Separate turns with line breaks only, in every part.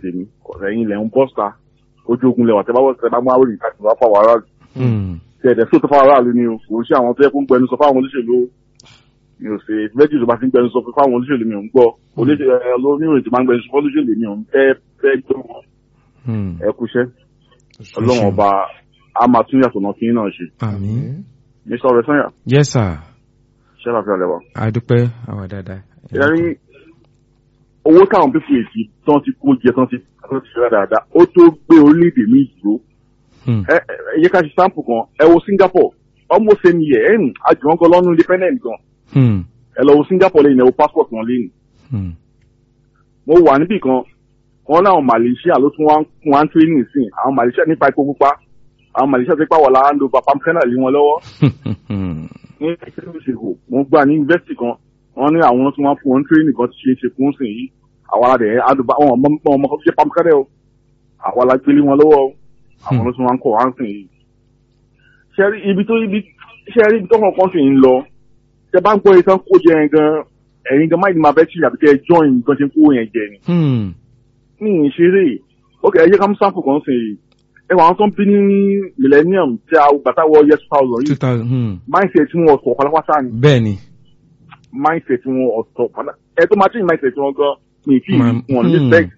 tèmi ẹ̀yin ilẹ̀ ń bọ́sà ojú ogun lẹwà tẹ bá wọ́n tẹ bá mú àwòrán ìka tìǹbà fáwọn aráàlú tẹ ẹ̀dẹ̀ sóòtú fáwọn aráàlú ni o kò ń ṣe àwọn tó yẹ kó ń gbẹnu sọ fáwọn olóṣèlú o. mi ò ṣe méjì tó bá ti ń gbẹnu sọ fáwọn olóṣèlú mi ò ń gbọ́ olóṣèlú tí máa ń gbẹnu sọ fún olóṣèlú mi ò ń fẹ́ fẹ́ gbọ́ wọn. ẹ kúṣẹ́ ọlọ́run ọba a máa tún yàtọ̀ náà kí n náà ṣe.
àmín.
mr ọ̀rẹ́sányà
yes sir
ṣẹ́ láfíà lẹ́wà.
adúpẹ́ àwa dáadáa.
ẹ̀rín owó táwọn pípọ̀ èsì tán ti kó jẹ tán ti tán ti ṣẹlẹ̀ dáadáa ó tó gbé orílẹ̀-èdè mi dúró.
Hmm.
ẹ ẹ ẹ yẹ ká ṣe sample kan ẹ wo Singapore almost same year ẹ ń àjùmọ̀ gan lọ́nu independent gan
Hmm.
ẹ lọ wo Singapore lẹ́yìn ẹ wo passport wọn lẹ́yìn.
Hmm.
mo wà níbì kan wọn láwọn Malaysia ló tún wá ń kún wá ń training sí àwọn Malaysia nípa epo pupa àwọn Malaysia ti pa wà lára ń lo bapam kẹ́nà lé wọn lọ́wọ́ ní ìṣègùn mo gbà ní yunifásitì kan wọn ní àwọn tí wọn fún wọn training kan ti ṣe é ṣe fún sìn yìí àwa la dẹ̀ àdùbá wọn ọmọ ọmọ kan fi ṣe pamkẹ́rẹ́ o àwa la gbélé wọn lọ́wọ́ o àwọn ló tún wọn kọ̀ wá ń sìn yìí. ṣẹ́rí ibi tó ibi ṣẹ́rí ibi tó kàn kan sì ń lọ ṣe bá ń gbọ́ ìtàn kó jẹ yẹn gan ẹ̀yin gan máìlì máa bẹ́ tí àbí kẹ́ ẹ join nǹkan ṣe ń kó yẹn jẹ ni.
Hmm.
ní ìṣeré ok ẹ jẹ́ ká mú sample kan sìn yìí ẹ wà àwọn tó ń bí ní millennium tí a gbàtà wọ year two thousand
two
yìí
thousand. Hmm.
mindset wọn ọ̀sọ̀ pátápátá ni
bẹ́ẹ̀ni.
mindset wọn ọ̀tọ̀ padà ẹ tó máa change mindset wọn gan mi ì tí
Ma-
wọn ní
mm.
respect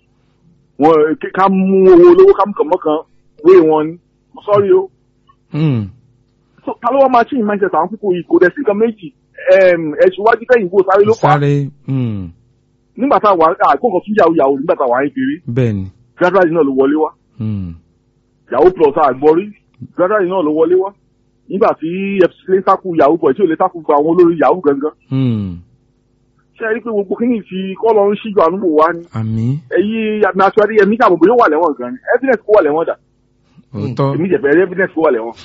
wọn kí- ká mú owó olówó ká mú kànmọ́ kan wé wọn ni mo sorry o
Hmm.
so ta ló wá máa change mindset àwọn pípọ̀ yìí kò dẹ̀ sí nǹkan méjì ẹ̀sùn wájú tẹ̀yìn kó sáré ló fà á
sáré. Hmm.
nígbà tá a wà àgbọ̀ngàn tún yàwó yàwó nígbà tá a wà ń kiri
bẹ́ẹ̀ni.
gradually náà ló wọlé wá
Hmm.
yàwó plus àgbọ̀rí gradually náà ló wọlé wá nígbà tí fcc lè sáku yàwó bọ̀ tí ò lè sáku gba àwọn olórí yàwó gangan
Hmm.
ṣe é rí pé gbogbo kíní ti kọ́ lọ ń ṣíjú àánú wò wá ni
àmín.
èyí àmì ẹ̀mí kàbọ̀ bóyá ó wà lẹ́wọ̀n gan ni evidence kó wà lẹ́wọ̀n dà
òótọ́.
èmi jẹ̀bẹ̀ evidence kó wà lẹ́wọ̀n.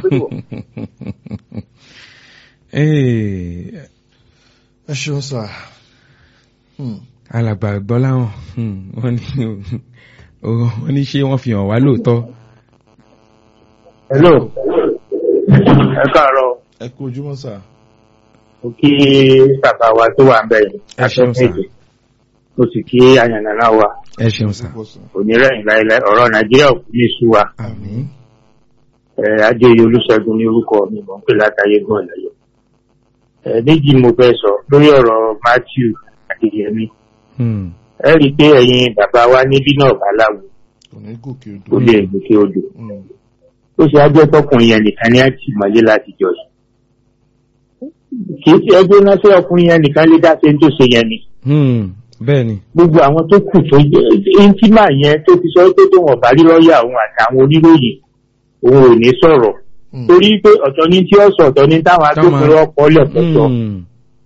Ee,
ẹ ṣeun sà. Hmm.
alàgbà gbọ́láhàn hmm, wọ́n ní o- wọ́n ní ṣé wọ́n fi hàn wá lóòótọ́.
hello ẹ káàárọ̀
ẹ kú ojúmọ́ sà.
mo kí bàbá wa tó wà ń bẹ̀ yìí
Ẹ ṣeun sà.
méje mo sì kí àyànnà wa
ẹ ṣeun sà.
Púpọ̀ sà.
onírẹ̀yìn láìláì ọ̀rọ̀ nàìjíríà ò kú ní sú wa
àmín.
ẹ adéyẹ olùṣègùn ní orúkọ mi mò ń pè látàyé gan lẹ́yọ ẹ méjì mo fẹ́ sọ lórí ọ̀rọ̀ matthew adéyẹmí
Hmm.
ẹ rí i pé ẹ̀yin bàbá wa níbí náà bá láwo
kò ní gòkè odò.
ó lè gòkè odò
Hmm.
ó ṣe ajẹ́ tọkùnrin yẹn nìkan ní àti mọ́lé láti jọ yìí kì í ṣe ẹgbẹ́ náà ṣé ọkùnrin yẹn nìkan lè dá ṣe ń tó ṣe yẹn ni
Hmm. bẹ́ẹ̀ni.
gbogbo àwọn tó kù tó jẹ́ íntímà yẹn tó ti sọ pé tó wọn bá rí lọ́ọ̀yà òun àtàwọn oníròyìn òun ò ní sọ̀rọ̀
Hmm.
torí pé ọ̀tọ̀ ní tí ó sọ ọ̀tọ̀ ní táwọn agbófinró ọkọ̀ lẹ̀pọ̀tọ̀
Hmm.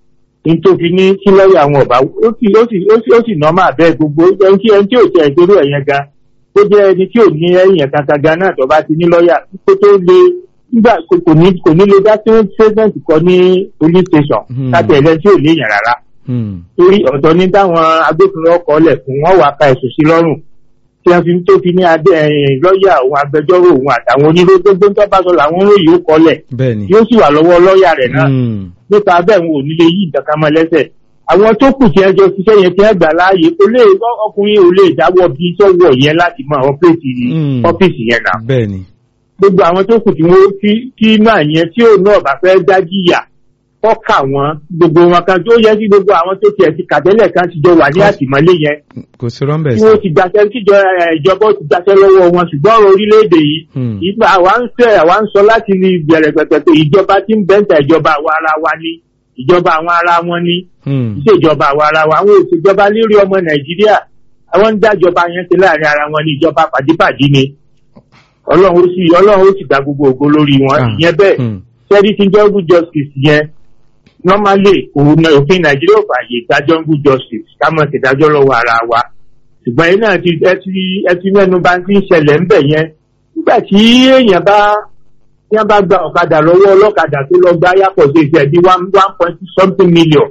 ní tó fi ní kí lọ́ọ̀yà àwọn ọ̀bá ó sì ó sì ó sì ó sì nọ́mà bẹ́ẹ̀ gbogbo ẹni tí ẹni tí ò tẹ̀ ìgbéró ẹ̀yẹn ga tó jẹ́ ẹni tí ò ní ẹ̀yìn kankan gan náà tó bá ti ní lọ́ọ̀yà kó tó lè nígbà kò kò ní kò ní lè dá sí statement kọ ní police station
Hmm.
láti ẹ̀lẹ́ tí ò léèyàn rárá
Hmm.
torí ọ̀tọ̀ ní táwọn agbófinró ọkọ̀ lẹ̀ fún wọn wàá ka ẹ̀sùn sí lọ́rùn tí wọ́n fi tó fi ní adé ẹ̀yìn lọ́ọ̀yà òun agbẹjọ́rò òun àtàwọn oníró gbogbo ń tọ́ba sọ làwọn oníròyìn ó kọ́lẹ̀
bẹ́ẹ̀ni.
yóò sì wà lọ́wọ́ lọ́ọ̀yà rẹ̀ náà
Hmm.
nípa bẹ́ẹ̀ wọn ò ní lè yí nǹkan kan mọ́ lẹ́sẹ̀ àwọn tó kù tí ẹ jọ ṣiṣẹ́ yẹn tí ẹ gbà láàyè kò lè ọkùnrin ò lè dáwọ́ bí sọ́wọ́ yẹn láti mọ àwọn pléètì
Mm.
ọ́fíìsì yẹn náà
bẹ́ẹ̀ni.
gbogbo àwọn tó kù tí wọ́n tí tí náà yẹn tí òun náà bá fẹ́ dájíyà kọ́kà wọn gbogbo wọn kan tó yẹ kí gbogbo àwọn tó tiẹ̀ ti kàtẹ́lẹ̀ kan ti jọ wà ní àtìmọ́lé yẹn
kò sí rọ́ńbẹ̀
tí
sí.
wọ́n ti gbàṣẹ́ tíjọ ẹ̀, ìjọba ó ti gbàṣẹ́ lọ́wọ́ wọn ṣùgbọ́n ọ̀rọ̀ orílẹ̀-èdè yìí
Hmm.
ìgbà àwa ń fẹ́ àwa ń sọ láti ní ìbẹ̀rẹ̀ pẹ̀pẹ̀ pé ìjọba tí ń bẹ́ńtà ìjọba àwa ara wa ni ìjọba àwọn ara wọn ni
Hmm.
ìṣèjọba àwa ara wa àwọn òṣèjọba lérí ọmọ nàìjíríà àwọn ń dájọba yẹn ṣe láàrin ara wọn ní ìjọba pàdípàdí ni ọlọ́run ó sì ọlọ́run ó sì gba gbogbo ògo lórí wọn
Ah.
ìyẹn bẹ́ẹ̀
Hmm.
sẹ́ríkì jungle justice yẹn normally òun náà òfin nàìjíríà ò fààyè gba jungle justice ká mọ̀ sí ìdájọ́ lọ́wọ́ ara wa ṣùgbọ́n yìí náà ti ẹ ti ẹ ti mẹ́nu bá ti ń ṣẹlẹ̀ ń bẹ̀ yẹn nígbà tí èèyàn bá tí wọ́n bá gba ọ̀kadà lọ́wọ́ ọlọ́kadà tó lọ gba yàpọ̀ sí ìṣẹ́ bí one one point something million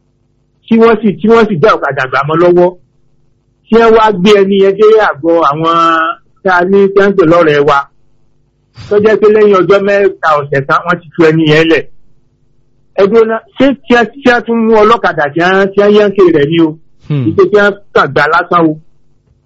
tí wọ́n sì tí wọ́n sì dá ọ̀kadà gbà mọ́ lọ́wọ́ tí wọ́n wá gbé ẹni yẹn dé àgọ́ àwọn tá a ní tẹ́ńtì lọ́rẹ̀ẹ́ wa tó jẹ́ pé lẹ́yìn ọjọ́ mẹ́ta ọ̀sẹ̀ kan wọ́n ti tu ẹni yẹn lẹ̀ ẹgbẹ́ náà ṣé tí a tí a tún mú ọlọ́kadà tí a tí a yẹn ké rẹ̀ ni o
Hmm.
ìṣe tí a kàn gbà lásán o